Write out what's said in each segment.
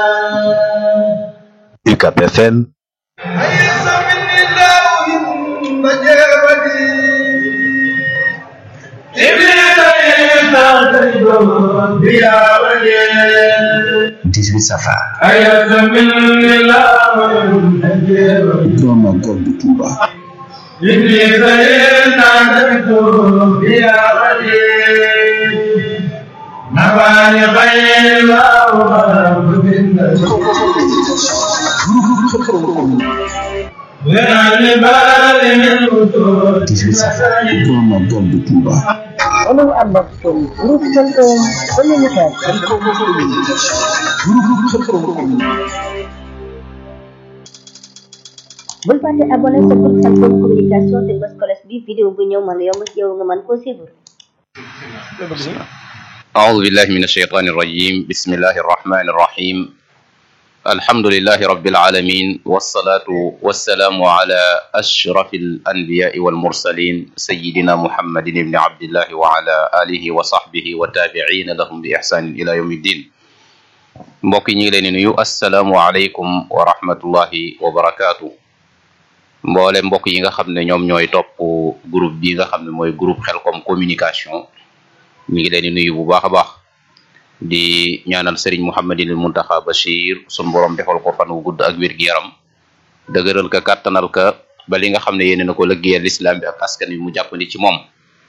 UCAB FM dix-huit safar grand magal de Touba dix-huit safar grand magal de Touba Olu Ambato, Groupe Khelcom Communication. bul fàtte abonné sa groupe Khelcom Communication te bës kolos bi vidéo bu ñëw mën a yomb ci yow nga mën koo suivre. أعوذ بالله من الشيطان الرجيم بسم الله الرحمن الرحيم الحمد لله رب العالمين والصلاة والسلام على أشرف الأنبياء والمرسلين سيدنا محمد بن عبد الله وعلى آله وصحبه والتابعين لهم بإحسان إلى يوم الدين mbokk yi ñu ngi leen di nuyu asalaamu aleykum wa rahmatullahi wa barakaatu mboole mbokk yi nga xam ne ñoom ñooy topp groupe bi nga xam ne mooy groupe Khelcom communication ñu ngi leen di nuyu bu baax a baax di ñaanal Serigne Mouhamadinil Muntaxa Bachir sun borom defal ko fan wu gudd ak wér gi yaram dëgëral ka kàttanal ka ba li nga xam ne yéene na ko lëggéeyal lislaam bi ak askan wi mu jàppandi ci moom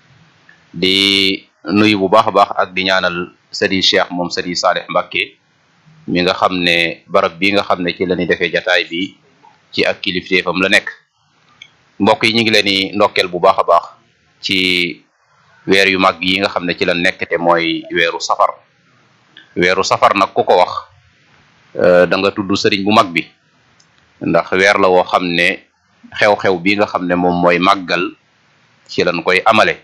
di nuyu bu baax a baax ak di ñaanal Serigne Cheikh moom Serigne Saleh Mbacké mi nga xam ne barab bi nga xam ne ci la ñuy defee jataay bi ci ak kilifteefam la nekk mbokk yi ñu ngi leen di ndokkeel bu baax a baax ci weer yu mag yi nga xam ne ci la nekk te mooy weeru safar weeru safar nag ku ko wax da nga tudd sëriñ bu mag bi ndax weer la woo xam ne xew-xew bi nga xam ne moom mooy màggal ci lañ koy amale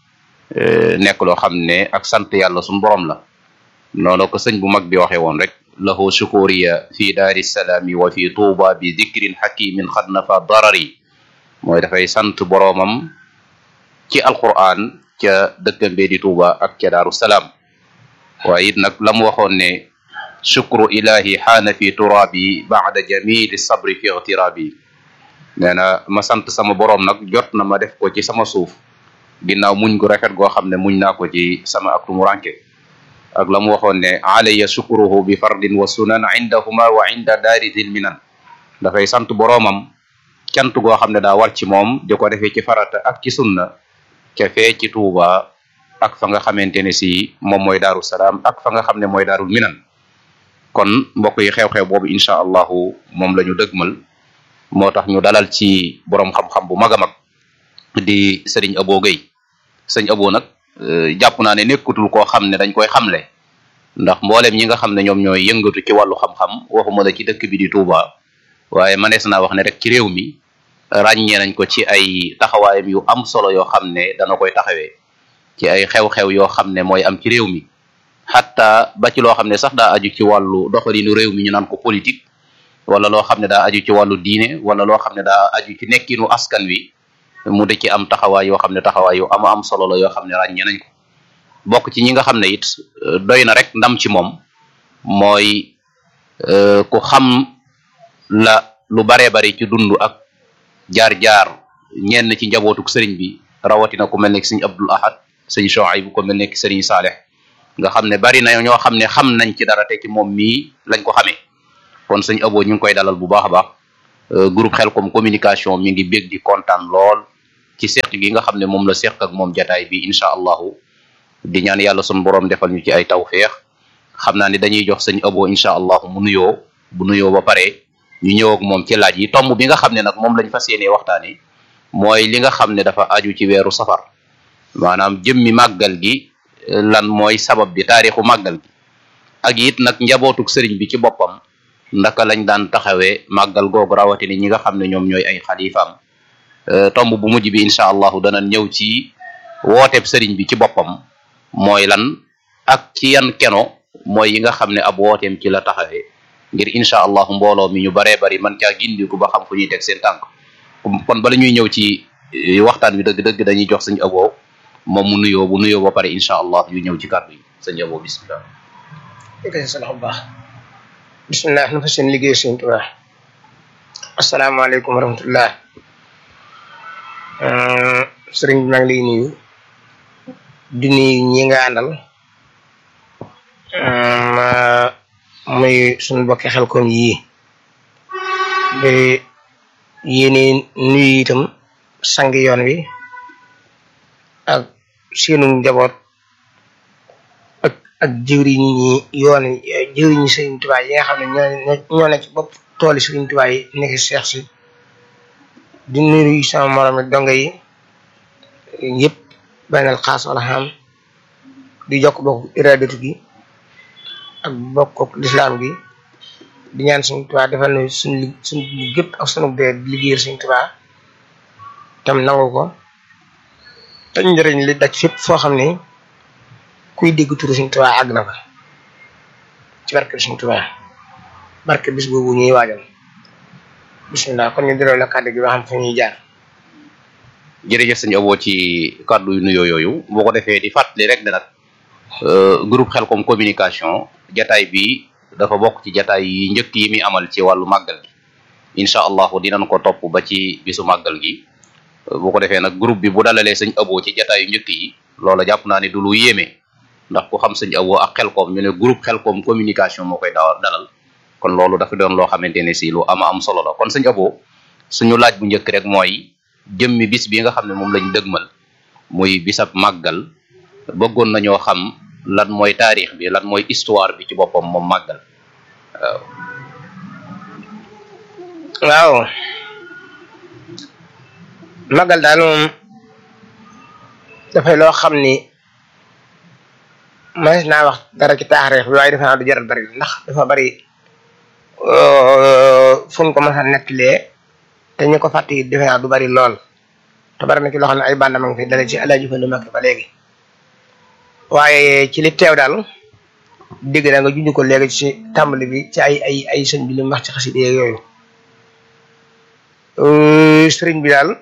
nekk loo xam ne ak sant yàlla suñu borom la noonu ko sëñ bu mag bi waxee woon rek lahu shukuriya fi daari salaami wa fi tuuba bi dikrin hakimin xad nafa darari mooy dafay sant boroomam ci alquran ca dëkkam bee di tuuba ak ca daaru salaam waaye it nag la mu waxoon ne shukru ilahi xaana fi turaabi baada jamili sabri fi igtiraabi nee na ma sant sama boroom nag jot na ma def ko ci sama suuf ginnaaw muñ gu rafet goo xam ne muñ naa ko ci sama ak tumuranke ak la mu waxoon ne alayya shukruhu bi fardin wa sunan indahuma wa inda daari dil minan dafay sant boroomam cant goo xam ne daa war ci moom di ko defee ci farata ak ci sunna ca fee ci tuuba ak fa nga xamante ne si moom mooy daaru salaam ak fa nga xam ne mooy daarul minan kon mbokk yi xew-xew boobu incha allahu moom la ñu dëgmal moo tax ñu dalal ci borom xam-xam bu mag a mag di sëriñ Abo Gueye sëñ Abo nag jàpp naa ne nekkutul koo xam ne dañ koy xamle ndax mboolem ñi nga xam ne ñoom ñooy yëngatu ci wàllu xam-xam waxuma la ci dëkk bi di Touba waaye manees naa wax ne rek ci réew mi ràññee nañ ko ci ay taxawaayam yu am solo yoo xam ne dana koy taxawee ci ay xew-xew yoo xam ne mooy am ci réew mi xatta ba ci loo xam ne sax daa aju ci wàllu doxalinu réew mi ñu naan ko politique wala loo xam ne daa aju ci wàllu diine wala loo xam ne daa aju ci nekkinu askan wi mu de ci am taxawaay yoo xam ne taxawaay yu am am solo la yoo xam ne ràññee nañ ko bokk ci ñi nga xam ne it doy na rek ndam ci moom mooy ku xam la lu baree bari ci dund ak jaar-jaar ñenn ci njabootuk sëriñ bi rawatina ku mel ne sëriñ Abdul Ahad sëriñ Shuayb bu ko mel ne sëriñ Saleh nga xam ne bari na ñoo xam ne xam nañ ci dara te ci moom mii lañ ko xamee kon sëriñ Abo ñu ngi koy dalal bu baax a baax groupe Khelcom communication mi ngi bég di kontaan lool ci seq gi nga xam ne moom la seq ak moom jataay bi incha allahu di ñaan yàlla sun borom defal ñu ci ay tawféex xam naa ne dañuy jox sëñ Abo incha allahu mu nuyoo bu nuyoo ba pare ñu ñëw ak moom ci laaj yi tomb bi nga xam ne nag moom lañ fas yéenee waxtaane mooy li nga xam ne dafa aju ci weeru safar maanaam jëmmi màggal gi lan mooy sabab bi taarixu màggal gi ak it nag njabootuk sëriñ bi ci boppam ndaka lañ daan taxawee màggal googu rawatina ñi nga xam ne ñoom ñooy ay xalifaam tomb bu mujj bi incha allahu dana ñëw ci wooteeb sëriñ bi ci boppam mooy lan ak ci yan keno mooy yi nga xam ne ab wooteem ci la taxawee ngir incha allahu mbooloo mi ñu baree bari man caa gindiku ba xam fu ñuy teg seen tànk kon bala ñuy ñëw ci waxtaan wi dëgg-dëgg dañuy jox sëñ Abo moom mu nuyoo bu nuyoo ba pare incha allah yu ñëw ci kàddu yi sëñ Abo bismillah yëkkati sa loxo bu baax bismillah nu fa seen liggéey sëñ Tuubaa asalaamaaleykum wa rahmatullah sëriñ bi maa ngi lay nuyu di nuyu ñi nga àndal muy suñu bokki xel kom yii ba yéene nuyu itam sangi yoon wi ak seenu njaboot ak ak jëwriñ ñi yoon jëwriñ ñi sëriñ Tuubaa yi nga xam ne ñoo ñoo ne ci bopp tooli sëriñ Tuubaa yi nekk seex si di nuyu sama morom yi donga yi yëpp benal xaas wala xam di jokk bokk iradatu gi ak bokk lislaam gi di ñaan sëriñ Tuubaa defal na suñ suñ gépp ak sunu dee liggéeyal sëriñ Tuubaa tam nangu ko te njëriñ li daj fépp foo xam ne kuy dégg turu Sëriñ Tuubaa àgg na fa ci barke Sëriñ Tuubaa barke bis boobu ñuy waajal bismillah kon ñu delloo la kàddu gi ba xam fu ñuy jaar jërëjëf sëñ Abo ci kàddu yu nuyoo yooyu boo ko defee di fàttali rek ne nag groupe Xelcom communication jataay bi dafa bokk ci jataay yi njëkk yi muy amal ci wàllu màggal gi incha allahu dinañ ko topp ba ci bisu màggal gi bu ko defee nag groupe bi bu dalalee sëñ Abo ci jataayu njëkk yi loola jàpp naa ne du lu yéeme ndax ku xam sëñ Abo ak Xelcom ñu ne groupe Xelcom communication moo koy dawal dalal kon loolu dafa doon loo xamante ne si lu ama am solo la kon sëñ Abo suñu laaj bu njëkk rek mooy jëmmi bis bi nga xam ne moom lañ dëgmal muy bisab màggal bëggoon nañoo xam lan mooy taarix bi lan mooy histoire bi ci boppam moom màggal waaw waaw màggal daal moom dafay loo xam ni mas naa wax dara ci taarix bi waaye defe naa du jaral bari ndax dafa bari fu ñu ko mës a nettalee te ñu ko fàtte it defe naa du bari lool te bari na ci loo xam ne ay bàndam a ngi fi dale ci alaaji fa lu mag ba léegi waaye ci li teew daal dégg da nga junj ko léegi ci tàmbali bi ci ay ay ay sëñ bi li mu wax ci xasida yooyu sëriñ bi daal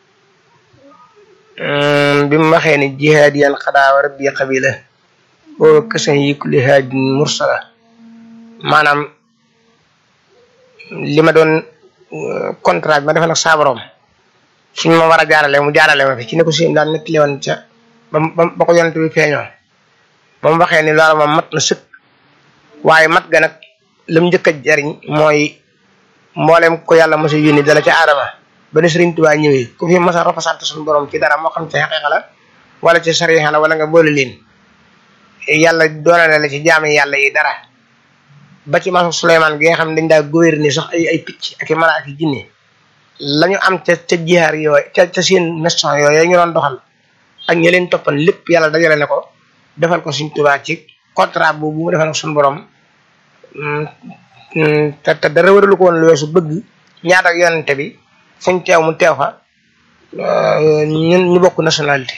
bi mu waxee ni jihaadiyan xadaa wa rabbi qabila boo kësan yi kulli haadin mursala maanaam li ma doon contrat bi ma defal ak saa borom suñ ma war a jaarale mu jaarale ma fi ci ne ko sëñ daal nettali woon ca ba ba ko yonent bi feeñoo ba mu waxee ni loolu moom mat na sëkk waaye mat ga nag lam njëkk a jariñ mooy mboolem ko yàlla mos a yónni dala ca aadama ba ne Sëriñ Tuubaa ñëwee ku fi mos a représenté suñu borom ci dara moo xam ci xaqiiqa la wala ci sariixa la wala nga boole leen yàlla doolale la ci jaami yàlla yi dara ba ci masu Suleymaan gi nga xam ne dañ daa gouverner sax ay ay picc ak i mala ak i jinne la ñu am ca ca jihaar yooyu ca ca seen mission yooyu ñu doon doxal ak ñi leen toppan lépp yàlla dajale ne ko defal ko Sëriñ Tuubaa ci contrat boobu mu defal ko suñu borom te te dara waralu ko woon lu weesu bëgg ñaata ak yonente bi fuñ teew mu teew fa ñun ñu bokk nationalité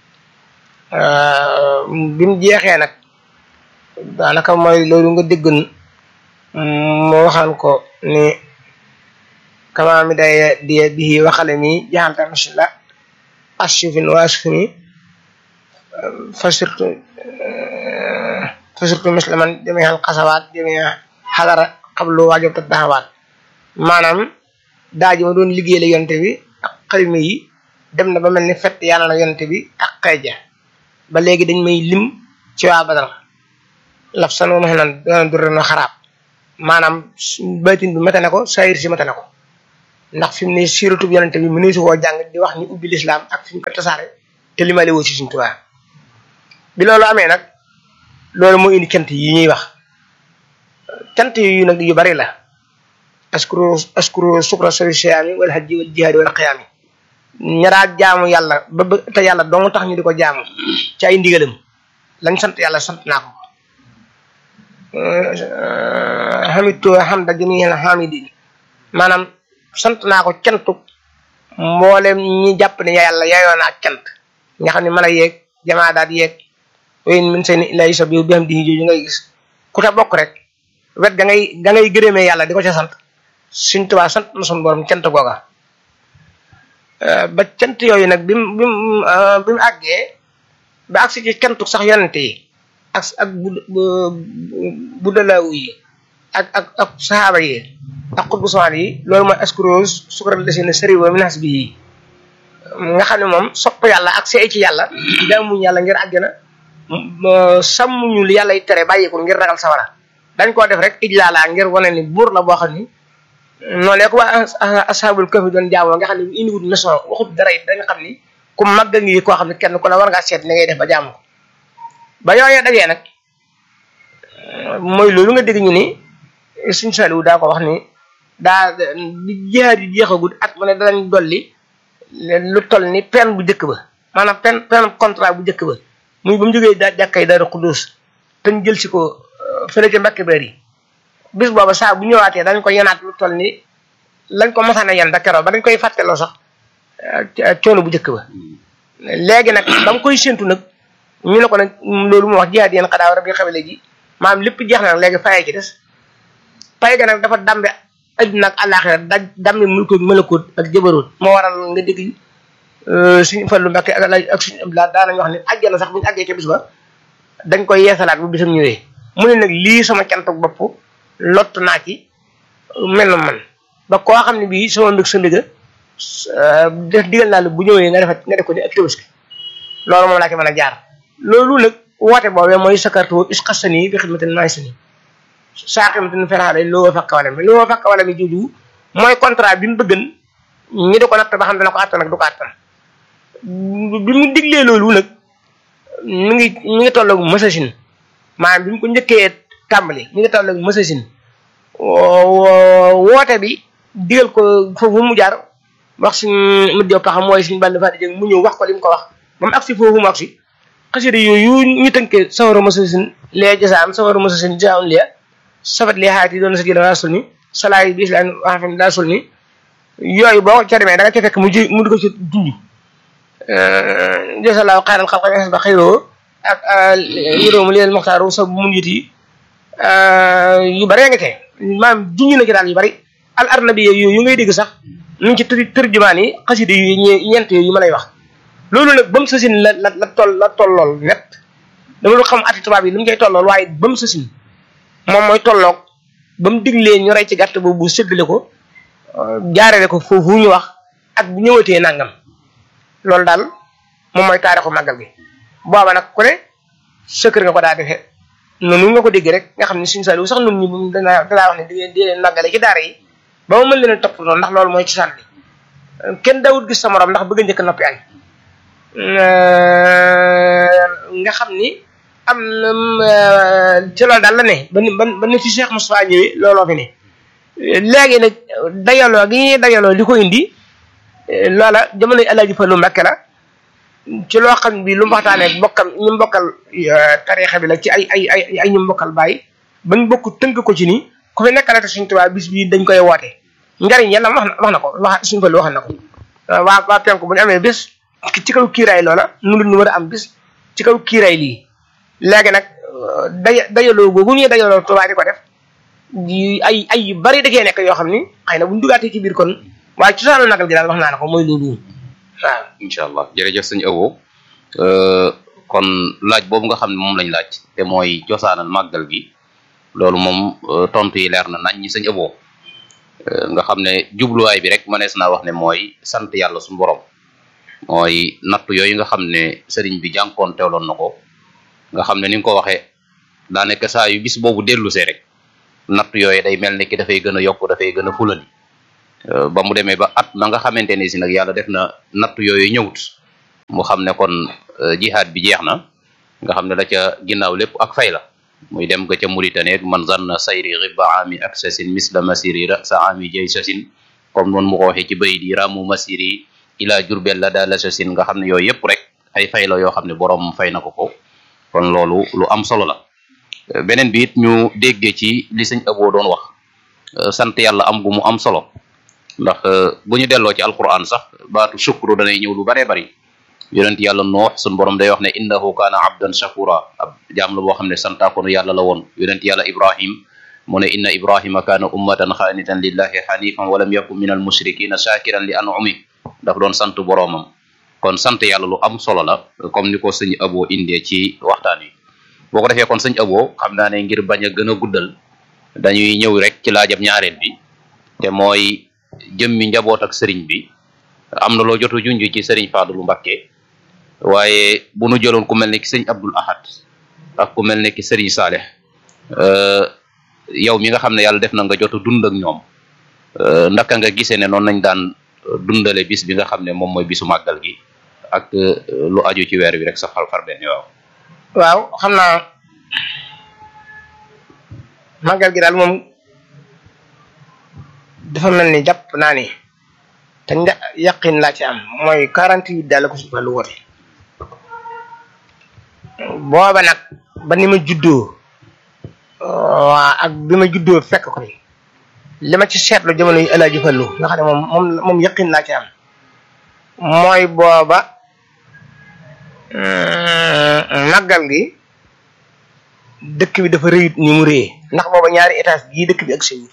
bi mu jeexee nag daanaka mooy loolu nga déggoon mu waxaan ko ni kama mi day die bii waxale mi jaxalta masila asufin waasufini fa surtout fa surtout musliman jamial xasawaat jamia xadara xablu waajab ta taxawaat maanaam daa ji ma doon liggéey la yonte bi ak xalima yi dem na ba mel ni fett yàlla na yonte bi ak xeeja ba léegi dañ may lim ci waa badal laf san wa max nan doona durre no xaraab maanaam baytin bi mate na ko sayir si mate na ko ndax fi mu ne siratub yonente bi mëneesu koo jàng di wax ni ubbi lislaam ak fi mu ko tasaare te limale woo ci suñ tubaa bi loolu amee nag loolu moo indi cant yi ñuy wax cant yu nag yu bari la askuru askuru sukra sawi siyaami wal hajji wal jihaadi wal qiyaami ñaraa jaamu yàlla ba ba te yàlla dong tax ñu di ko jaamu ci ay ndigalam lañ sant yàlla sant naa ko xamitu hamda jamil hamidin maanaam sant naa ko cantu mboolem ñi jàpp ne yàlla yayoo na ak cant nga xam ne mala yeeg jamaa daat yeeg wayn min seen ilaa yusab yow bi xam di jooju ngay gis ku ta bokk rek wet ga ngay ga ngay gërëmee yàlla di ko ca sant suñ tubaa sant na suñ borom cant googa ba cant yooyu nag bim bim bi mu àggee ba agsi ci cantu sax yonente yi ak ak bu bu dalaawu yi ak ak ak saxaaba yi ak xutbu samaan yi loolu mooy askuros sukral la seen sëri wa minas bi yi nga xam ne moom sopp yàlla ak see ci yàlla jaamuñ yàlla ngir àjjana sàmmuñu li yàlla yi tere bàyyi ko ngir ragal sawara dañ koo def rek ijlaalaa ngir wane ni buur la boo xam ni noonu ko waa ashabul kahfi doon jaamoo nga xam ne bu indiwut mission waxut dara it dañ xam ni ku màgg ngi koo xam ne kenn ku ne war ngaa seet ni ngay def ba jaamu ko ba yooyee dajee nag mooy loolu nga dégg ñu ni suñ saliwu daa ko wax ni daa di jihaad yi jeexagut at mu ne danañ dolli lu toll ni pen bu njëkk ba maanaam pen pen contrat bu njëkk ba muy ba mu jógee daa jàkkay dara xudduus te ñu jël si ko fële ca mbakki beer yi bis booba saa bu ñëwaatee dañ ko yenaat lu toll ni lañ ko masaana yen da keroog ba dañ koy fàtteloo sax coono bu njëkk ba léegi nag ba mu koy séntu nag ñu ne ko nag loolu mu wax jihaad yéen xadaaw rab yi xamale ji maanaam lépp jeex na nag léegi fayee ci des pay ga nag dafa dambe adduna ak àllaaxira da dambe mulkoog malakoot ak jëbaroot moo waral nga dégg suñu fallu mbàkke ak ak suñu abdulaa daanañ wax ne àjjana sax bu ñu àggee ca bis ba dañ koy yeesalaat bu bisam ñëwee mu ne nag lii sama cant bopp lott naa ci mel na man ba koo xam ne bii sama mbég sa mbéga def digal naa la bu ñëwee nga defat nga def ko ni ak tabaski loolu moom laa ci mën a jaar loolu nag woote boobee mooy sakartu isqasani bi xidmatin naysani saa xidmatin feraale loo fakka wala mi loo fakka wala mi jooju mooy contrat bi mu bëggan ñi di ko natt ba xam dana ko àttan ak du ko àttan bi mu diglee loolu nag mi ngi mi ngi tolloog masasin maanaam bi mu ko njëkkee tàmbali mi ngi tolloog masasin woote bi digal ko foofu mu jaar wax suñ mët jow paxam mooy suñ bàll fati jëng mu ñëw wax ko li mu ko wax ba mu agsi foofu mu agsi xasida yooyu ñu tënkee sawara masasin lee jasaan sawara masasin jaun lia safat lee xaati doon sa jël daa sul ni salaay bi islam waxam daa sul ni yooyu boo ca demee da nga ca fekk mu ji mu di ko ci junj jasalaaw xaaral xalqa xes ba xëyroo ak yëróomu leen moxtaaru sa mun yit yi yu bari nga tee maanaam junj na ci daal yu bari al arnabi yooyu yu ngay dégg sax ñu ngi ci tër tërjumaan yi xasida yu ñeent yooyu ma lay wax loolu nag ba mu sësin la la la toll la tollool net dama lu xam ati tubaab yi li mu koy tollool waaye ba mu sësin moom mooy tolloog ba mu diglee ñu rey ci gàtt boobu séddale ko jaarale ko foofu ñu wax ak bu ñëwatee nangam loolu daal moom mooy taarixu màggal gi booba nag ku ne sa kër nga ko daa defee noonu nga ko dégg rek nga xam ne suñu saaliwu sax nun ñi danaa danaa wax ne di ngeen di leen màggale ci daara yi ba ma mën leen a topp noonu ndax loolu mooy ci sànni kenn dawut gis sa morom ndax bëgg a njëkk noppi añ nga xam ni am na ci loolu daal la ne ba ni ba ni fi Cheikh Moustapha ñëwee looloo fi ne léegi nag dajaloo gi ñuy dajaloo li ko indi loola jamono yi Alaaji Fallu Mbàkke la ci loo xam bi lu mu waxtaanee bokkam ñu mbokkal tariixa bi la ci ay ay ay ay ñu mbokkal bàyyi bañ bokk tënk ko ci ni ku fi nekkalate suñu tubaab bis bii dañ koy woote njariñ yàlla wax na wax na ko wax suñu Fallu wax na ko waa waa penku bu ñu amee bis ci kaw kiiraay loola nu ñu war a am bis ci kaw kiiraay lii léegi nag day dajaloo googu ñuy dajaloo tubaab di ko def ay ay yu bari da cee nekk yoo xam ni xëy na bu ñu dugaatee ci biir kon waaye ci saanu nagal gi daal wax naa la ko mooy loolu waaw. incha allah jërëjëf sëñ Abo kon laaj boobu nga xam ne moom lañ laaj te mooy cosaanal màggal gi loolu moom tontu yi leer na nañ ñi sëñ Abo nga xam ne jubluwaay bi rek mënees naa wax ne mooy sant yàlla suñu borom mooy nattu yooyu nga xam ne sëriñ bi jànkoon teewloon na ko nga xam ne ni nga ko waxee daa nekk saa yu bis boobu dellu see rek nattu yooyu day mel ni ki dafay gën a yokk dafay gën a fulali ba mu demee ba at ma nga xamante ne si nag yàlla def na nattu yooyu ñëwut mu xam ne kon jihaad bi jeex na nga xam ne la ca ginnaaw lépp ak fay la muy dem ga ca Mauritanie man zanna sayri riba ami ak sasin misla masiri rasa ami jay sasin comme noonu mu ko waxee ci bayit yi ramu masiri ila jurbel la daala sasin nga xam ne yooyu yëpp rek ay fay la yoo xam ne borom fay na ko ko kon loolu lu am solo la beneen bi it ñu déggee ci li sëñ Abo doon wax sant yàlla am gu mu am solo ndax bu ñu delloo ci alquran sax baatu shukru danay ñëw lu baree bari yonent yàlla noox suñ borom day wax ne innahu kaana abdan shakura ab jaam la boo xam ne santaakoonu yàlla la woon yonent yàlla ibrahim mu ne inna ibrahima kaana ummatan xaanitan lillahi xanifan walam yakun min al mushrikina shakiran li anumi daf doon sant boroomam kon sant yàlla lu am solo la comme ni ko sëñ Abo indee ci waxtaan wi boo ko defee kon sëñ Abo xam naa ne ngir bañ a gën a guddal dañuy ñëw rek ci laajab ñaareel bi te mooy jëmmi njaboot ak sëriñ bi am na loo jotu junj ci sëriñ Fadlu Mbakke waaye bu nu jëloon ku mel ne ki sëriñ Abdul Ahad ak ku mel ne ki sëriñ Saaleh yow mi nga xam ne yàlla def na nga jotu dund ak ñoom ndaka nga gisee ne noonu nañ daan dundale bis bi nga xam ne moom mooy bisu màggal gi ak lu aju ci weer wi rek sa xal far benn waaw waaw xam naa màggal gi daal moom dafa mel ni jàpp naa ni te nja yaqin laa ci am mooy quarante huit daal la ko suñu lu woote booba nag ba ni ma juddoo waa ak bi ma juddoo fekk ko fi li ma ci seetlu jamono yu Alaaji Fallu nga xam ne moom moom moom yaqin laa ci am mooy booba màggal gi dëkk bi dafa rëyut ni mu rëyee ndax booba ñaari étage gii dëkk bi ak sëñ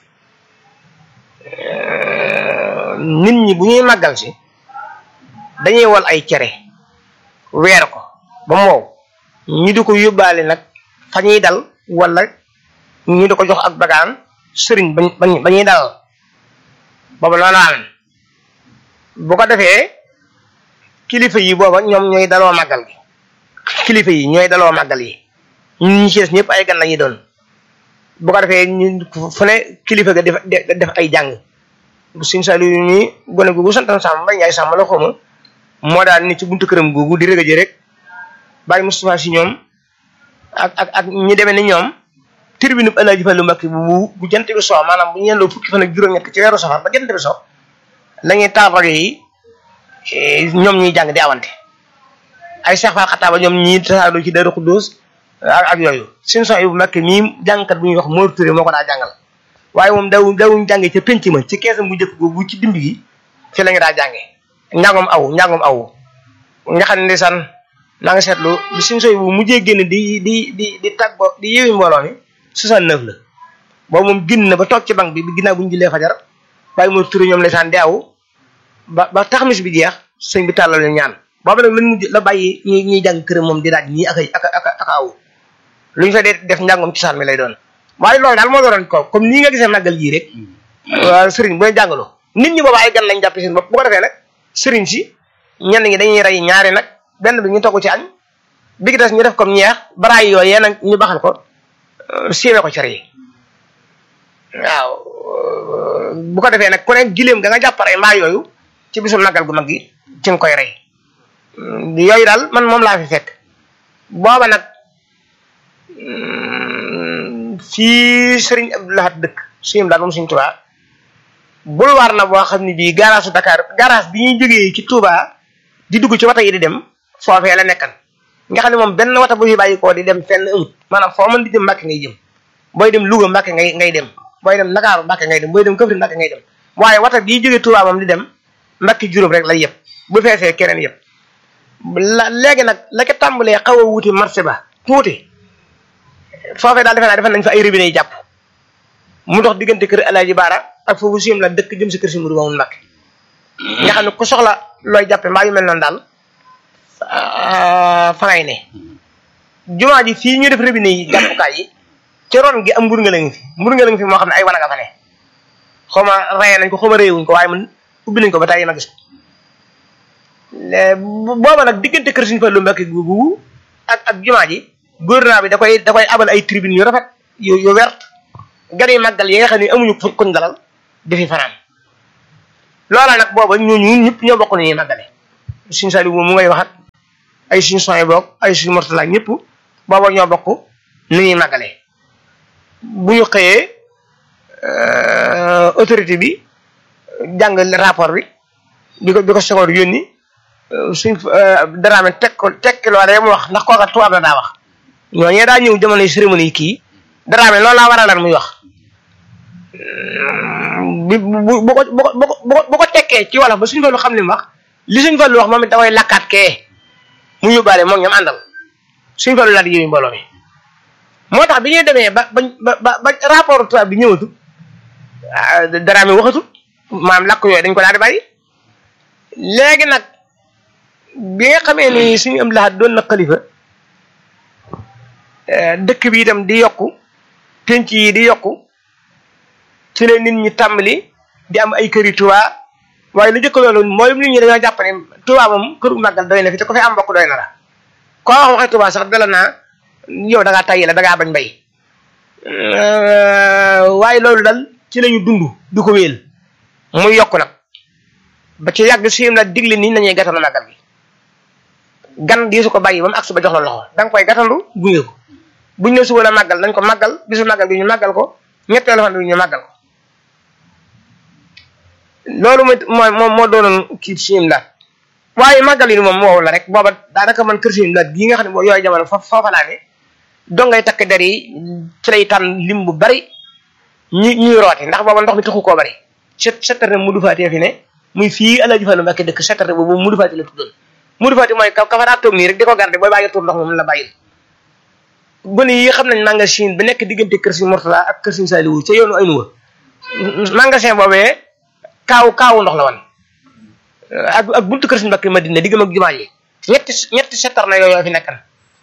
nit ñi bu ñuy màggal si dañuy wal ay cere weer ko ba mu wow ñu di ko yóbbaale nag fa ñuy dal wala ñu di ko jox ak bagaan sëriñ bañ bañ ba ñuy dal booba loolu am bu ko defee kilifa yi booba ñoom ñooy daloo màggal gi kilifa yi ñooy daloo màggal yi ñun ñi ci des ñëpp ay gan la ñuy doon bu ko defee ñu fu ne kilifa ga def def ay jàng bu suñ salu yu nii gone googu santan sàmm bay njaay sàmm la xawma moo daal ni ci buntu këram googu di rëgëje rek bàyyi Moustapha si ñoom ak ak ak ñi demee ni ñoom tribune bu Alaaji Fallu Mbakke bu bu jant bi soo maanaam bu ñu yendoo fukki fan ak juróom-ñett ci weeru safar ba jant bi soo la ñuy taal rajo yi ñoom ñuy jàng di awante ay Seex Faal Xataaba ñoom ñii tasaadoo ci Daaru Xuddoos ak ak yooyu suñu son bu Mbakke mii jàngkat bu ñuy wax Mor Touré moo ko daa jàngal waaye moom daw dawuñ jàngee ca penc ma ci keesam bu njëkk googu ci dimb gi fi la ñu daa jàngee njàngom aw njàngom aw nga xam ne ndeysaan maa ngi seetlu bi suñu soy bu mujjee génn di di di di tàggoo di yeewi mbooloo mi 69 la boobu moom génn na ba toog ci bank bi bi ginnaaw bu ñu jullee fajar bàyyi moo turi ñoom ndeysaan di aw ba ba taxamis bi jeex sëñ bi tàllal leen ñaan boobu nag lañ mujj la bàyyi ñi ñuy jàng këram moom di daaj ñii ak ak ak ak aw lu ñu fa dee def njàngom ci saan mi lay doon waaye loolu daal moo doon ko comme nii nga gisee màggal gii rek waaw sëriñ booy jàngaloo nit ñi booba ay gan lañ jàppe seen bopp bu ko defee nag sëriñ si ñenn ñi dañuy rey ñaari nag benn bi ñu togg ci añ bi gi des ñu def comme ñeex baraay yooyu nag ñu baxal ko siiwee ko cere yi waaw bu ko defee nag ku ne gileem ga nga jàpparee mbaa yooyu ci bisu màggal gu mag gi ci nga koy rey yooyu daal man moom laa fi fekk booba nag fii sëriñ Abdou Lahad dëkk suñu daal moom suñ Touba boulevard la boo xam ne bii garage su Dakar garage bi ñuy jógee ci Touba di dugg ci wata yi di dem foofee la nekkan nga xam ne moom benn wata bu fi bàyyi koo di dem fenn amut maanaam foo mën di jëm Mbàkke ngay jëm booy dem Louga Mbàkke ngay ngay dem booy dem Ndakaaru Mbàkke ngay dem booy dem Kaffrine Mbàkke ngay dem waaye wata bii jógee Touba moom di dem Mbàkke juróom rek lay yëpp bu feesee keneen yëpp la léegi nag la ko tàmbalee xaw a wuti marché ba tuuti foofee daal defe naa defe nañ fa ay robinet yi jàpp mu dox diggante kër Alaaji Baara ak foofu siyam la dëkk jëm si kër si Mourou Mamoun Mbacké nga xam ne ku soxla looy jàppe mbaa yu mel noonu daal fa ngay ne jumaa ji fii ñu def robinet yi jàppukaay yi ci ron gi am mbur nga la ngi fi mbur nga la ngi fi moo xam ne ay wanaga fa ne xaw ma rayee nañ ko xaw ma réewuñ ko waaye man ubbi nañ ko ba tey ma gis ko booba nag diggante kër Sëriñ Fallu Mbacké googu ak ak jumaa ji gouvernement bi da koy da koy abal ay tribune yu rafet yu yu wert gan yi màggal yi nga xam ne amuñu kuñ dalal di fi fanaan loola nag booba ñooñu ñëpp ñoo bokk nañuy màggale suñ sali mu ngay waxat ay suñ soy boog ay suñ mortala ñëpp booba ñoo bokk nu ñuy màggale bu ñu xëyee autorité bi jàng rapport bi bi ko bi ko seconde yónni suñ daraame teg ko tekki loolee mu wax ndax kooka tubaab la daa wax ñooñee daa ñëw jamono cérémonie yi kii daraame loolu laa waral muy wax bi bu bu ko bu ko bu ko tekkee ci wolof ba suñ fallu xam li mu wax li suñ fallu wax moom it da koy lakkaat kee mu yóbbaale moom ñoom àndal suñ fallu laa di yëwi mbooloo mi moo tax bi ñuy demee ba ba ba ba rapport tubaab bi ñëwatu daraame waxatu maam lakk yooyu dañ ko daal di bàyyi léegi nag bi nga xamee ni suñu am laxat doon na xalifa dëkk bi itam di yokku penc yi di yokku ci la nit ñi tàmbali di am ay këri Touba waaye lu jëkk loolu mooy nit ñi dañoo jàpp ne Touba moom këru màggal doy na fi te ko fi am mbokk doy na la koo wax waxee Touba sax dala naa yow da ngaa tayyi la da ngaa bañ bay waaye loolu dal ci lañu dund di ko wéel muy yokk nag ba ci yàgg siim la digle nii nañuy gàttandu màggal gi gan di su ko bàyyi ba mu agsi ba jox la loxo da nga koy gàttandu gunge ko buñ ne suba la màggal nañ ko màggal bisu màggal gi ñu màggal ko ñetteelu fan bi ñu màggal ko loolu mooy moo moo doonoon kii siim la waaye màggal yi moom woowu la rek booba daanaka man kër siim la gii nga xam ne boo yooyu jamono foofu foofa laa ne dongay takk der yi ci lay tànn lim bu bari ñi ñuy roote ndax booba ndox mi taxu koo bari set settarte mu dufaatee fi ne muy fii Alaaji Fallu Mbàkke dëkk settarte boobu mu dufaati la tuddoon mu dufaati mooy ka fa daa toog nii rek di ko garde booy bàyyi tur ndox moom la bàyyil gone yi xam nañ magasin bi nekk diggante kër si Mourtala ak kër si Saliou ca yoonu Aynuwa magasin boobee kaaw kaawu ndox la woon ak ak buntu kër si Mbàkke Madina diggam ak jumaa ji ñetti ñetti settar na yooyu fi nekkan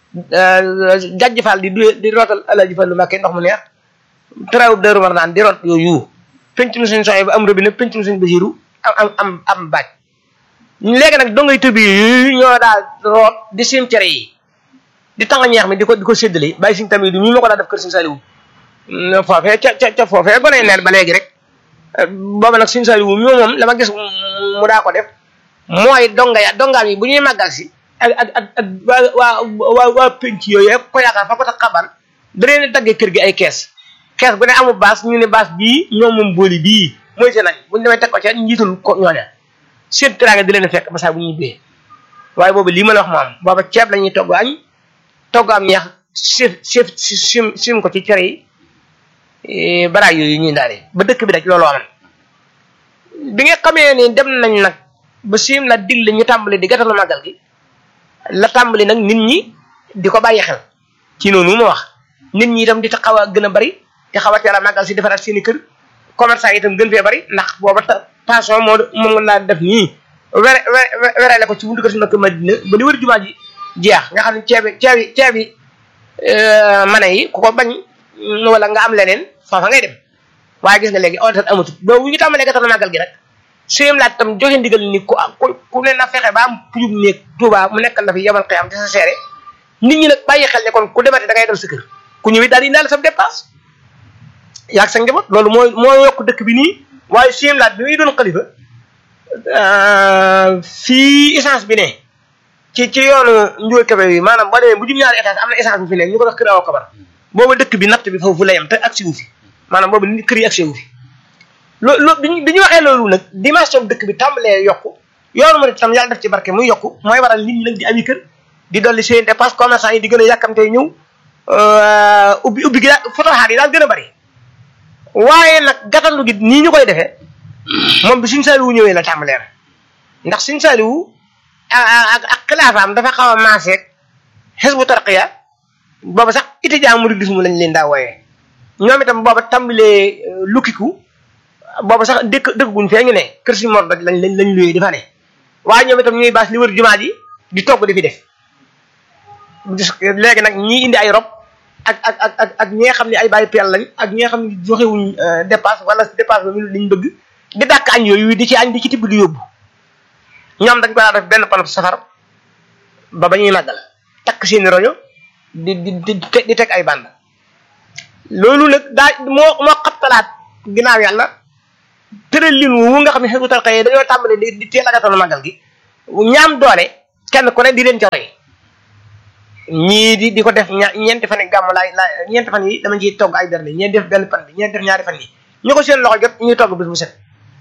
jajj Fall di du di rootal Alaaji Fallu Mbàkke ndox mu neex taraawub Daaru Marnaan di root yooyu penc mu suñ soxee ba am robinet penc mu suñ Basiru am am am am baaj léegi nag dongay tëbi yooyu ñoo daal root di sim cere yi di tàng ñeex mi di ko di ko séddale bàyyi siñ tamit du ñu ma ko daa def kër siñ Saliou foofee ca ca ca foofee gone neen ba léegi rek booba nag siñ Saliou mi moom la ma gis mu daa ko def mooy donga ya dongaam yi bu ñuy màggal si ak ak ak ak waa waa waa penc yooyu ko yaakaar fa ko tax xaban da leen daggee kër gi ay kees kees bu ne amul baas ñu ne baas bii ñoom moom booli bii mooy seen añ bu ñu demee teg ko ca njiitul ko ñooña seen teraanga di leen fekk ba saa bu ñuy bee waaye boobu lii ma la wax moom booba ceeb la ñuy togg añ togg am ñeex chef chef sim sim ko ci cere yi baraay yooyu ñuy daale ba dëkk bi rek loolu amoon bi nga xamee ni dem nañ nag ba sim la digle ñu tàmbali di gàttalu màggal gi la tàmbali nag nit ñi di ko bàyyi xel ci noonu ma wax nit ñi itam di ta xaw a gën a bari te xaw a teel a màggal si defaraat seen i kër commerçant yi itam gën fee bari ndax booba passion moo moom laa def nii were werele ko ci buntu kër si nag Madina ba li wër jumaa ji jeex nga xam ne ceebi ceebi ceebi mane yi ku ko bañ wala nga am leneen foofa ngay dem waaye gis nga léegi otat amatut boobu ñu tàmbalee gàttal màggal gi rek suyem laaj tam joxe ndigal ni ku ku ku ne na fexe ba am pujub néeg Tuubaa mu nekkal na fi yamal xëy am te sa seere nit ñi nag bàyyi xel ne kon ku demate da ngay dal sa kër ku ñëwee daal di indaale sa dépense yaag sa njaboot loolu mooy moo yokk dëkk bi nii waaye suyem laaj bi muy doon xalifa fii essence bi ne ci ci yoonu njugal kabe bi maanaam boo demee bu jum ñaari étage am na essence bu fi ne ñu ko def kër awa kabar booba dëkk bi natt bi foofu la yem te agsi wu fi maanaam boobu nit kër yi agsi wu fi loo loo bi ñu waxee loolu nag dimension dëkk bi tàmbalee yokku yoonu ma tam yàlla def ci barke muy yokku mooy waral nit ñi nag di ami kër di dolli seen dépense commerçant yi di gën a yàkkamtee ñëw ubbi ubbi gi daal fotoxaar yi daal gën a bari waaye nag gàttandu gi nii ñu koy defee moom bi suñ saaliwu ñëwee la tàmbalee na ndax suñ saaliwu ak ak xilaafaam dafa xaw a maaseeg xisbu tarqiya booba sax étudiant mouridisme lañ leen daa wooyee ñoom itam booba tàmbalee lukkiku booba sax dëkk dëkk guñ fee ñu ne kër si mor lañ lañ lañ luyee di fa ne waaye ñoom itam ñuy baas li wër jumaa ji di togg di fi def léegi nag ñii indi ay rob ak ak ak ak ak ñi nga xam ne ay bàyyi peel lañ ak ñi nga xam ne joxewuñ dépasse wala dépasse ba liñ bëgg di dàkk añ yooyu di ci añ di ci tibb di yóbbu ñoom dañ ko daa def benn panop safar ba ba ñuy màggal takk seeni roño di di di di teg ay bànd loolu nag daa moo moo xabtalaat ginnaaw yàlla tëral lin wu nga xam ne xeetu tarxa yi dañoo tàmbale di di teel a gàttal màggal gi ñaam doole kenn ku ne di leen ca roy ñii di di ko def ña ñeenti fan yi gàmm laay laay ñeenti fan yi dama ciy togg ay berne ñee def benn pan bi ñee def ñaari fan yi ñu ko seen loxo jot ñuy togg bis bu set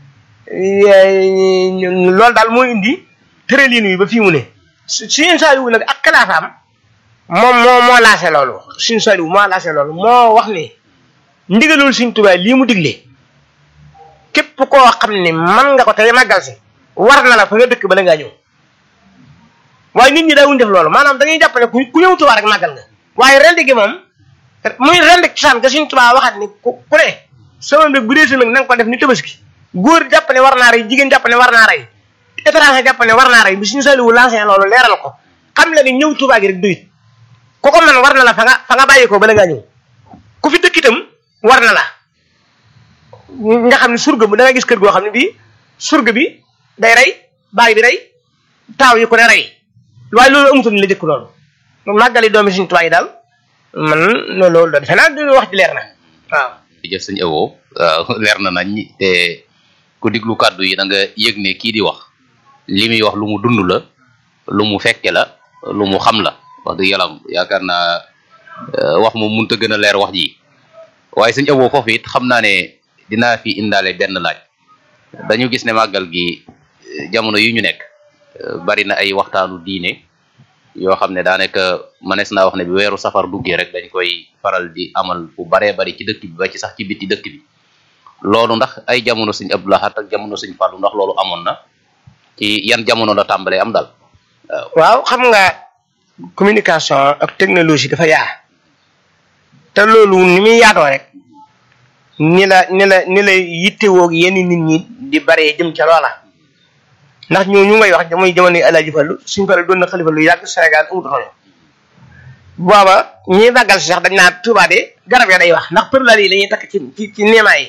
loolu daal mooy indi tëralin wi ba fii mu ne suñu saaliwu nag ak xilaafaam moom moo moo laase loolu suñu saaliwu moo laase loolu moo wax ne ndigalul suñ tubaay lii mu digle képp koo xam ne man nga ko tey màggal si war na la fa nga dëkk bala ngaa ñëw waaye nit ñi daawuñ def loolu maanaam dañuy jàpp ne ku ku ñëw tubaa rek màggal nga waaye rendi gi moom muy rendi cosaan ga suñ tubaa waxat ni ku ku ne sama mbég bu dee si nag na nga ko def ni tabaski góor jàpp ne war naa rey jigéen jàpp ne war naa rey étranger jàpp ne war naa rey bi suñu saliwu lancé loolu leeral ko xam la ni ñëw tubaa gi rek doyut ku ko man war na la fa nga fa nga bàyyi ko bala ngaa ñëw ku fi dëkk itam war na la nga xam ne surga bu da nga gis kër goo xam ne bii surga bi day rey baay bi rey taaw yi ko ne rey waaye loolu amutoon la jëkk loolu màggali doomi suñu tubaab yi daal man loolu da defe naa du wax ji leer na waaw jëf sëñ Abo leer na nañ te ku diglu kàddu yi da nga yëg ne kii di wax li muy wax lu mu dund la lu mu fekke la lu mu xam la wax dëgg yàlla yaakaar naa wax moom mënut a gën a leer wax ji waaye sëñ Abo foofu it xam naa ne dinaa fi indaale benn laaj dañu gis ne màggal gi jamono yi ñu nekk bari na ay waxtaanu diine yoo xam ne daanaka mënees naa wax ne bi weeru safar duggee rek dañ koy faral di amal bu baree bari ci dëkk bi ba ci sax ci biti dëkk bi loolu ndax ay jamono sëñ Abdou Lahad ak jamono sëñ Fallou ndax loolu amoon na ci yan jamono la tàmbalee am daal waaw waaw xam nga communication ak technologie dafa yaa te loolu ni muy yaatoo rek ni la ni la ni la yittewoo yenn nit ñi di baree jëm ca loola ndax ñoo ñu ngay wax jamono jamono yi Alaaji Fallu suñ Fallu doon na xalifa lu yàgg Sénégal amut rajo booba ñiy màggal si sax dañ naa Tuubaa de garab ya day wax ndax përlal yi la ñuy takk ci ci ci neemaa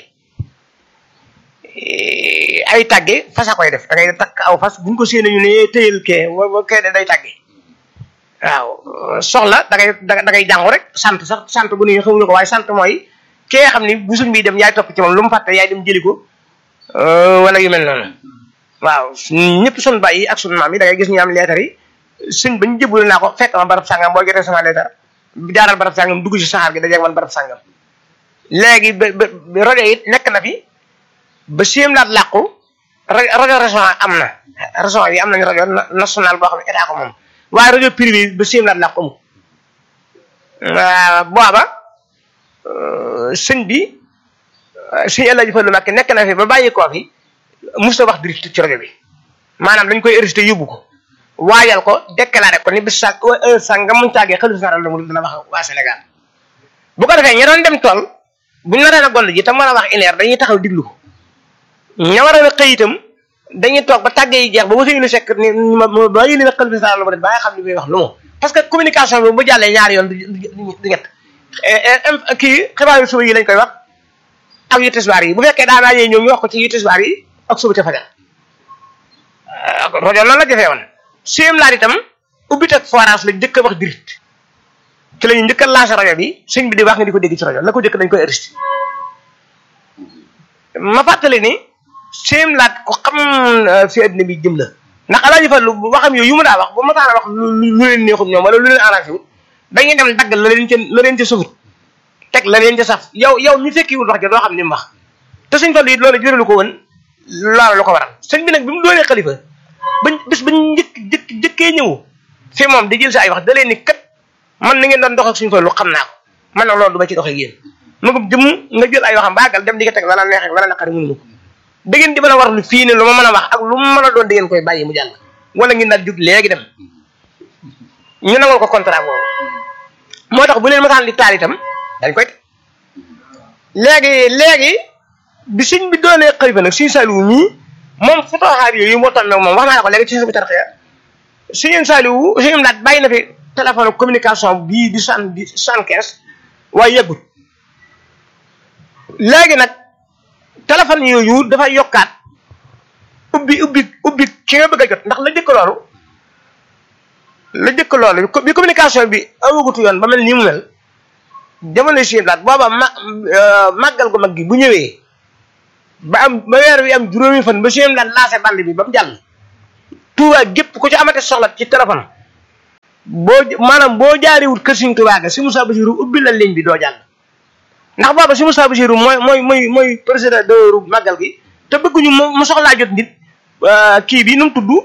yi ay tàgge fasa koy def da ngay takk aw fas buñ ko séenee ñu ne tëyal kee wa wa kee de day tàgge waaw soxla da ngay da ngay jàngu rek sant sax sant bu nuy xamuñu ko waaye sant mooy kee xam ni bu suñ bi dem yaay topp ci moom lu mu fàtte yaay dem jëli ko wala yu mel noonu waaw ñëpp sun bàyyi ak sun maam yi da ngay gis ñu am leetar yi suñ bañ jëbul naa ko fekk ma barab sàngam boo jotee sama leetar jaaral barab sàngam dugg ci saxaar gi dajeeg man barab sàngam léegi ba ba rajo it nekk na fi ba siem laat làqu rajo région am na région yi am nañu rajo national boo xam ne état ko moom waaye rajo privé ba siem laat làqu amul booba sëñ bi sëñ El Hadj Fallou Mbacké nekk na fi ba bàyyi koo fi musta wax direct ci rajo bi maanaam dañ koy enregistré yóbbu ko waajal ko déclaré ko ni bis sa heure sa nga mun caagee xalifa général la mu dina wax waa Sénégal bu ko defee ña doon dem tool buñ naree a gond ji tam war a wax une heure dañuy taxaw diglu ko ña war a xëy itam dañuy toog ba tàggee yi jeex ba wasa yu sekk ni ma ba yéene na xalifa général la mu ba nga xam li muy wax lu mu parce que communication bi bu jàllee ñaari yoon du ñett kii xibaar yu suba yi lañ koy wax ak yu tisbaar yi bu fekkee daanaa yee ñoom ñu wax ko ci yu tisbaar yi ak suba ca fajar rajo loolu la jafee woon siem laat itam ubbit ak forage la njëkk a wax direct ci la ñu njëkk a lancé rajo bi sëñ bi di wax nga di ko dégg ci rajo la ko njëkk dañ koy enregistré ma fàttali ni siem laat ko xam fi addina bi jëm la ndax alaaji Fallu waxam yooyu yu mu daa wax bu ma taana wax lu leen neexut ñoom wala lu leen arrangé wut dañuy dem dagg la leen ca la leen ca sufut teg la leen ca saf yow yow mi fekkiwul wax ja doo xam ni mu wax te sëñ Fallu it loolu jëralu ko woon loolu lu ko waral sëñ bi nag bi mu doonee xalifa bañ bis bañ njëkk jëkk jëkkee ñëw fi moom di jël si ay wax da leen ni kat man na ngeen doon dox ak suñu Fallu xam naa ko man nag loolu du ma ci doxee yéen ma ko jëm nga jël ay waxam baagal dem di ko teg lala neex ak lala naqari mënu ko da ngeen di mën a war lu fii ne lu ma mën a wax ak lu mu mën a doon da ngeen koy bàyyi mu jàll wala ngeen daal jug léegi dem ñu nangul ko contrat boobu moo tax bu leen masaan di taal itam dañ koy léegi léegi bi sëñ bi doonee xalifa nag suñu Saliou mii moom fotoxaar yooyu moo tax moom wax naa la ko léegi ci sa bi tarxee suñu Saliou suñu laat bàyyi na fi téléphone communication bii di soixante di soixante quinze waaye yëggut léegi nag téléphone yooyu dafay yokkaat ubbi ubbi ubbi ki nga bëgg a jot ndax la jëkk loolu la jëkk loolu bi communication bi amagutu yoon ba mel nii mu mel jamono si laat booba ma màggal gu mag gi bu ñëwee ba am ba weer wi am juróomi fan ba siem daan lancé bande bi ba mu jàll Touba gépp ku ci amate soxla ci téléphone boo maanaam boo jaariwut kër Sëriñ Touba ga si Moussa Bassirou ubbi la ligne bi doo jàll ndax booba si Moussa Bassirou mooy mooy mooy mooy président de màggal gi te bëgguñu mu soxlaa jot nit kii bi nu mu tudd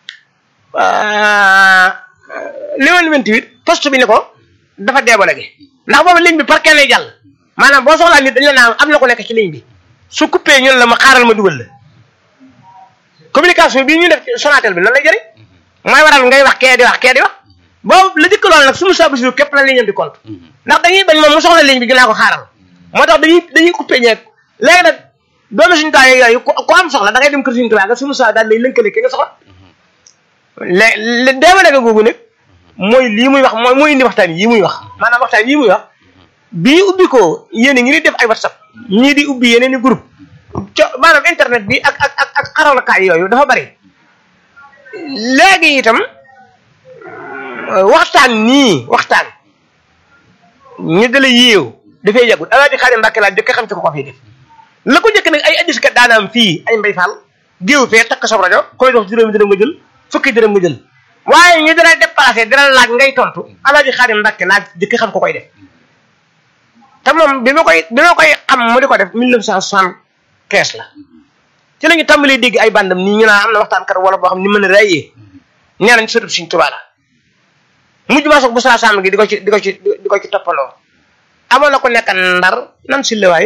liman 28 poste bi ne ko dafa deebale gi ndax booba ligne bi par kenn lay jàll maanaam boo soxlaa nit dañ la naan am na ko nekk ci ligne bi su coupé ñun la ma xaaral ma dugal la communication bii ñu def Sonatel bi lan lay jëriñ mooy waral ngay wax kee di wax kee di wax boobu la jëkk loolu nag suñu Moussa Bassirou képp la ligne di compte ndax dañuy bañ moom mu soxla ligne bi dinaa ko xaaral moo tax dañuy dañuy coupé ñeeg léegi nag doomu suñu taay yooyu ko am soxla da ngay dem kër suñu tubaab nga suñu Moussa daal lay lënkale ki nga soxla lé lé deema dega googu nag mooy lii muy wax mooy mooy indi waxtaan yii muy wax maanaam waxtaan yii muy wax bii ubbi ko yéen a ngi ni def ay whatsapp ñii di ubbi yeneen i groupe co maanaam internet bi ak ak ak ak xaralakaay yooyu dafa bari léegi itam waxtaan nii waxtaan ñu dala yéew dafay yàggut alaaji Xaadim Mbàkke laa jëkk xam ci ko ko fii def la ko jëkk nag ay addis kat daanaam fii ay mbay fall géew fee takk sa rajo koy dox juróomi dërëm nga jël fukki dërëm nga jël waaye ñu dina déplacé dina laaj ngay tontu alaaji Xaadim Mbàkke laa jëkk xam ko koy def te moom bi ma koy bi ma koy xam mu di ko def mille neuf cent soixante-quinze la ci la ñu tàmbalee dégg ay bandam nii ñu naan am na waxtaan kat wala boo xam ni mën a rayee nee nañ sëtub Sëriñ Tuubaa la mujj ma soog bu saa sàmm gi di ko ci di ko ci di ko ci toppaloo amoon na ko nekk ndar nan si lewaay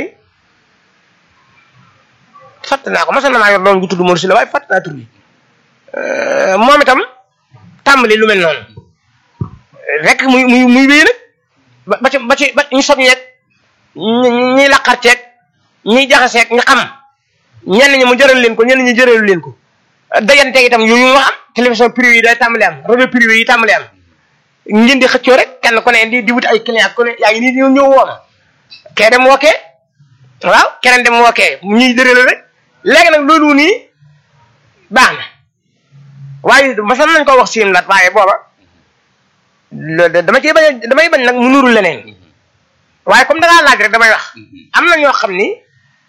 fàtt naa ko mos na maa yor doon gu tudd Mor si lewaay fàtt naa tur bi moom itam tàmbali lu mel noonu rek muy muy muy wéy nag ba ba ci ba ci ba ñu sob ñeeg ñi ñiy laqar ceeg ñiy jaxaseeg ñu xam ñenn ñi mu jëral leen ko ñenn ñi jëralu leen ko dayanteeg itam yooyu moo am télévision privé yi day tàmbali am rajo privé yi tàmbali am ngeen di xëccoo rek kenn ku ne di di wuti ay client ku ne yaa ngi nii di ñëw wooma kee dem wookee waaw keneen dem wookee ñuy dërële rek léegi nag loolu nii baax na waaye masan nañ ko wax siim lat waaye booba dama ciy bañ damay bañ nag mu nuru leneen waaye comme da ngaa laaj rek damay wax am na ñoo xam ni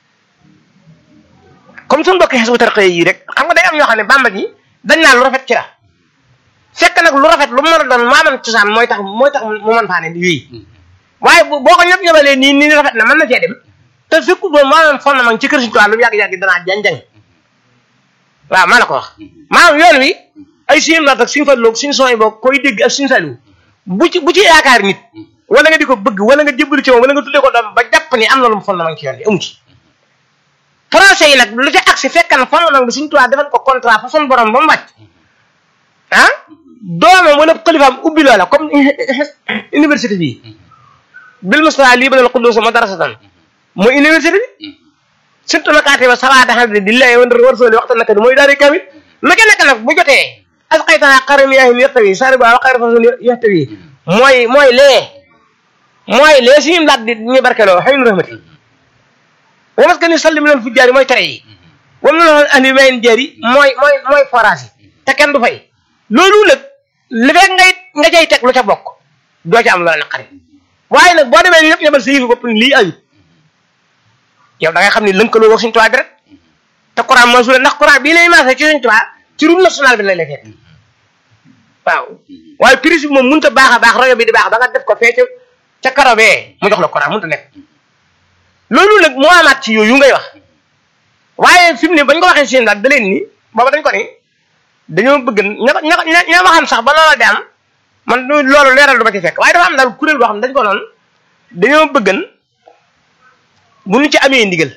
comme suñu mbokki xes bu tarxee yi rek xam nga day am ñoo xam ne bàmba ji dañ naa lu rafet ci la fekk nag lu rafet lu mu mën a doon maaman cosaan mooy tax mooy tax mu mën faa ne yooyu waaye boo ko ñëpp ñëbalee nii nii rafet na mën na cee dem te fekku doon maanaam fondement ci kër Sëriñ Tuubaa lu yàgg-yàgg danaa jàng-jàng waaw maa la ko wax maanaam yoon wi ay suñu naat ak suñu falloog suñu sooy boog koy dégg ak suñu saliwu bu ci bu ci yaakaar nit wala nga di ko bëgg wala nga jébbalu ci moom wala nga tuddee ko doom ba jàpp ni am na lu mu fondement ci yoon bi amu ci français yi nag lu ca agsi fekk na fondement bi Sëriñ Tuubaa defal ko contrat fa son borom ba mu wàcc ah doomam wala xalifaam ubbi loola comme université bi bil mustafa lii banal xuddus ma darasatan mooy université bi surtout nakaate ba sawaada xam ne billahi wa rasuli waxta naka di mooy daari kamit lu ca nekk nag bu jotee asqaytana qaram yaahim yaxtawi sari ba wa xayra fasul yaxtawi mooy mooy lee mooy lee suñu laat di ñu barkeloo xëy nu rahmati wa mas ka ni salli mi leen fu jaari mooy tere yi wam na loon andi mayen jaari mooy mooy mooy forage yi te kenn du fay loolu nag li fekk ngay nga cay teg lu ca bokk doo ca am loola naqari waaye nag boo demee ni ñëpp ñëbal sa yëfi bopp lii ayut yow da ngay xam ni lënkaloo wax suñu tubaab bi rek te courant moo suule ndax courant bii lay maasee ci suñu tubaab ci route nationale bi lay lay fekk waaw waaye prise bi moom mënut a baax a baax rajo bi di baax ba nga def ko fee ca ca karo bee mu jox la courant mënut a nekk loolu nag moo amaat ci yooyu ngay wax waaye fi mu ne bañ ko waxee seen daal da leen ni booba dañ ko ni dañoo bëgg ña ña ña waxam sax ba loola di am man loolu leeral du ma ci fekk waaye dafa am daal kuréel boo xam ne dañ ko noonu dañoo bëggan bu ñu ci amee ndigal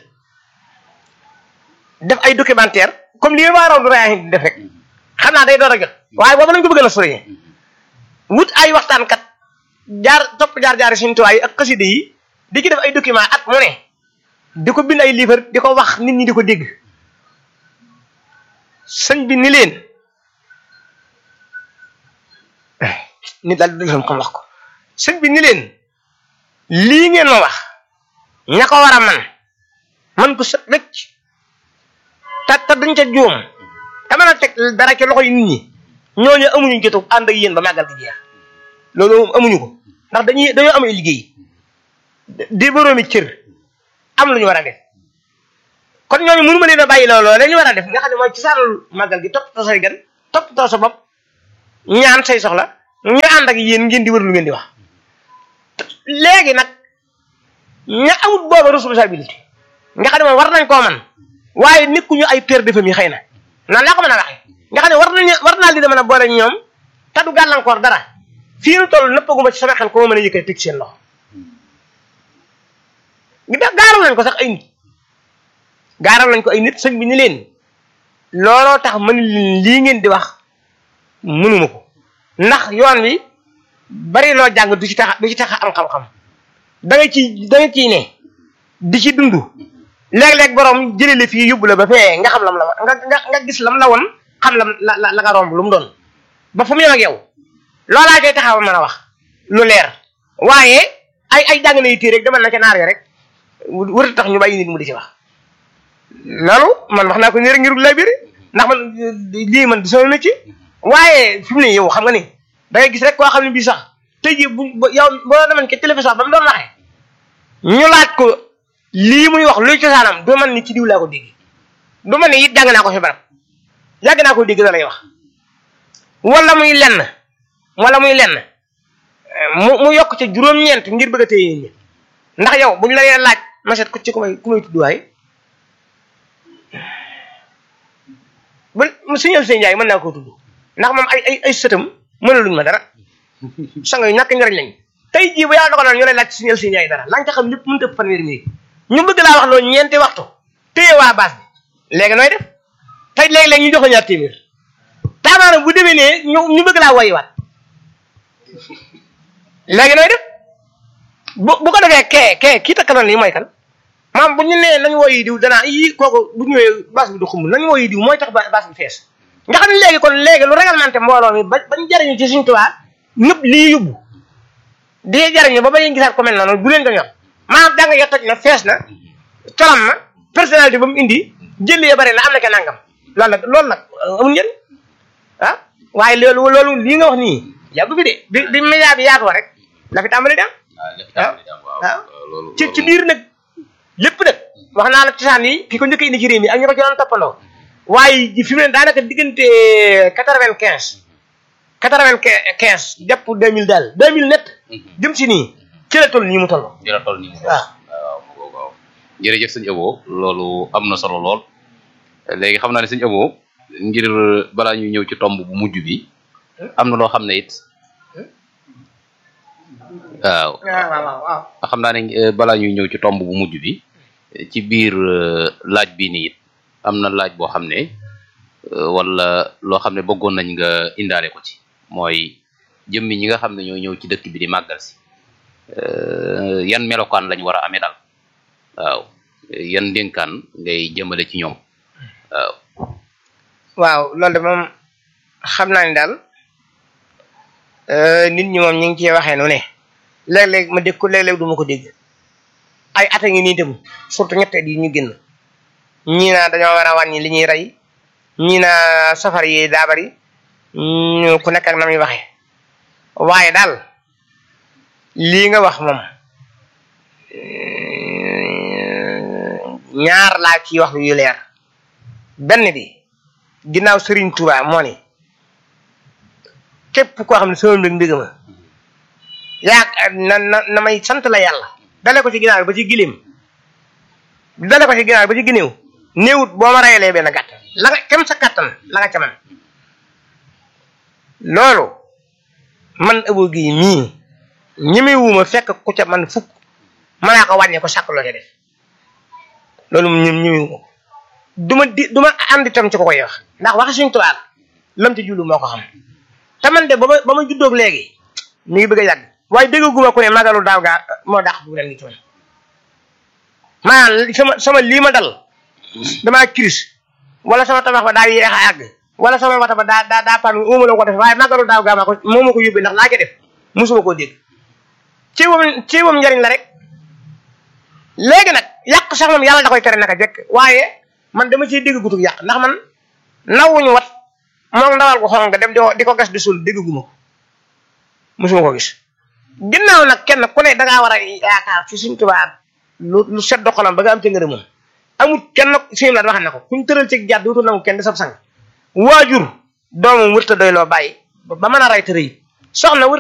def ay documentaire comme li waa raw du raya di def rek xam naa day door a jot waaye boobu lañ ko bëgg a sori wut ay waxtaankat jaar topp jaar-jaari suñu tuwaay yi ak xaside yi di ci def ay document at mu ne di ko bind ay livre di ko wax nit ñi di ko dégg sëñ bi ni leen nit daal di xam wax ko sëñ bi ni leen lii ngeen ma wax ña ko war a man man ko sët wecc te te duñ ca juum te mën a teg dara ci loxo yi nit ñi ñooñu amuñu jotu ànd ak yéen ba màggal gi jeex loolu moom amuñu ko ndax dañuy dañoo am ay liggéey di boroomi cër am lu ñu war a def kon ñooñu mënu ma leen a bàyyi loolu dañu war a def nga xam ne mooy ci saanul màggal gi toppatoo say gan toppatoo sa bopp ñaan say soxla ñu ànd ak yéen ngeen di wër lu ngeen di wax léegi nag ña amut booba responsabilité nga xam ne moom war nañ koo man waaye nekkuñu ay père de famille xëy na nan laa ko mën a waxee nga xam ne war nañu war naa li da mën a boole ñoom te du gàllankoor dara fii nu toll nëppaguma ci sama xel ko ma mën a yëkkati teg seen loxo gaaral nañ ko sax ay nit gaaral nañ ko ay nit sëñ bi ni leen looloo tax mën leen lii ngeen di wax mënuma ko ndax yoon wi bari loo jàng du ci tax du ci tax am xam-xam da nga ci da nga ciy ne di ci dund léeg-léeg borom jëlee la fii yóbbu la ba fee nga xam lam la nga nga nga gis lam la woon xam lam la la la nga romb lu mu doon ba fu mu yem ak yow loolaa koy taxaw mën a wax lu leer waaye ay ay jàng na yu téere rek demal na ca naar ya rek wërta tax ñu bàyyi nit mu di ci wax loolu man wax naa ko nii rek ngir lay biir ndax man lii man du sama métier waaye fi mu ne yow xam nga ni da ngay gis rek koo xam ne bii sax tey jii bu yow boo demoon ke télévision ba mu doon waxee ñu laaj ko lii muy wax luy cosaanam du man ni ci diw laa ko dégg du man ni it jàng naa ko fi barab yàgg naa ko dégg da lay wax wala muy lenn wala muy lenn mu mu yokk ca juróom-ñeent ngir bëgg a téye nit ndax yow buñ la leen laaj ma seet ko ci ku may ku may tudd waaye bu suñu seen njaay mën naa koo tudd ndax moom ay ay ay sëtam mënaluñ ma dara sang yu ñàkk njariñ lañ tey jii bu yàlla dogaloon ñu lay laaj suñu seen njaay dara la nga ca xam lépp mënut a fanweeri minute ñu bëgg laa wax loolu ñeenti waxtu téye waa baas bi léegi nooy def tey léegi-léegi ñu jox la ñaar téeméer taamaana bu demee ne ñu ñu bëgg laa woyiwaat léegi nooy def bu bu ko defee kee kee kii takkaloon lii mooy kan maam bu ñu nee nañu woyi diw danaa yii kooku bu ñëwee baas bi du xumb nañu woyi diw mooy tax baas bi fees nga xam ne léegi kon léegi lu réglementé mbooloo mi ba bañ jariñu ci suñu tubaab ñëpp lii yóbbu di jariñu ba ba ñu gisaat ko mel noonu bu leen ko ñor maanaam jàng ya toj na fees na colam na personnalité ba mu indi jël ya bari na am na ke nangam loolu nag loolu nag amul njëriñ ah waaye loolu loolu lii nga wax nii yàggu fi de bi bi média bi yaatoo rek la fi tàmbali dem waaw ci ci biir nag lépp nag wax naa la cosaan yi ki ko njëkk indi ci réew mi ak ñu ko ci doon toppandoo waaye fi mu ne daanaka diggante quatre vingt quinze quatre vingt quinze jàpp deux mille daal deux mille net jëm si nii ci la toll nii mu toll ci la toll nii mu toll waaw waaw waaw jërëjëf sëñ Abo loolu am na solo lool léegi xam naa ne sëñ Abo ngir balaa ñuy ñëw ci tomb bu mujj bi am na loo xam ne it waaw waaw waaw waaw xam naa ne balaa ñuy ñëw ci tomb bu mujj bi ci biir laaj bi nii it am na laaj boo xam ne wala loo xam ne bëggoon nañ nga indaale ko ci mooy jëmmi ñi nga xam ne ñoo ñëw ci dëkk bi di màggal si yan melokaan lañ war a amee daal waaw yan dénkaan ngay jëmale ci ñoom waaw waaw loolu de moom xam naa ni daal nit ñi moom ñu ngi ciy waxee nu ne léeg-léeg ma dégg ko léeg-léeg du ma ko dégg ay at a ngi nii tam surtout ñetteel yi ñu génn ñii naa dañoo war a wàññi li ñuy rey ñii naa safar yi daa bari ñu ku nekk ak na muy waxee waaye daal lii nga wax moom ñaar laa ciy wax yu leer benn bi ginnaaw Serigne Touba moo ni képp koo xam ne sama mbég mbég ma yaa na na na may sant la yàlla dale ko ci ginnaaw ba ci gileem dale ko ci ginnaaw ba ci gineew néewut boo ma rayalee benn gàtt la nga kem sa kàttan la nga ca man loolu man ëbo gi mii ñemewuma fekk ku ca man fukk mënaa ko wàññee ko sàkk loo ca def loolu ñoom ñemewuma ko duma di duma ànd itam ci ko koy wax ndax waxi suñu tubaab lam ci jullu moo ko xam te man de ba ma ba ma juddoog léegi mi ngi bëgg a yàgg waaye déggaguma ku ne magalu daaw gaa moo dàq bu ren gi ci man maanaam sama sama lii ma dal damaa kiris wala sama tabax ba daa yéex a àgg wala sama wata ba daa daa daa pan uma la ko def waaye magalu daaw gaa maa ko moo ma ko yóbbee ndax laa ca def musuma koo dégg ci wam ci wam njariñ la rek léegi nag yàq sax moom yàlla da koy tere naka jekk waaye man dama ciy dégg gutug yàq ndax man nawuñu wat moom ndawal ko xonq dem di ko di ko gas di suul dégguma ko musuma ko gis ginnaaw nag kenn ku ne dangaa war a yaakaar ci suñ tubaab lu lu sedd xolam ba nga am ca ngërëm moom amul kenn suñu la wax na ko kuñ tëral ci jàdd wutul nangu kenn di sab sang waajur doomam wërta doy loo bàyyi ba mën a ray tërëy soxna wër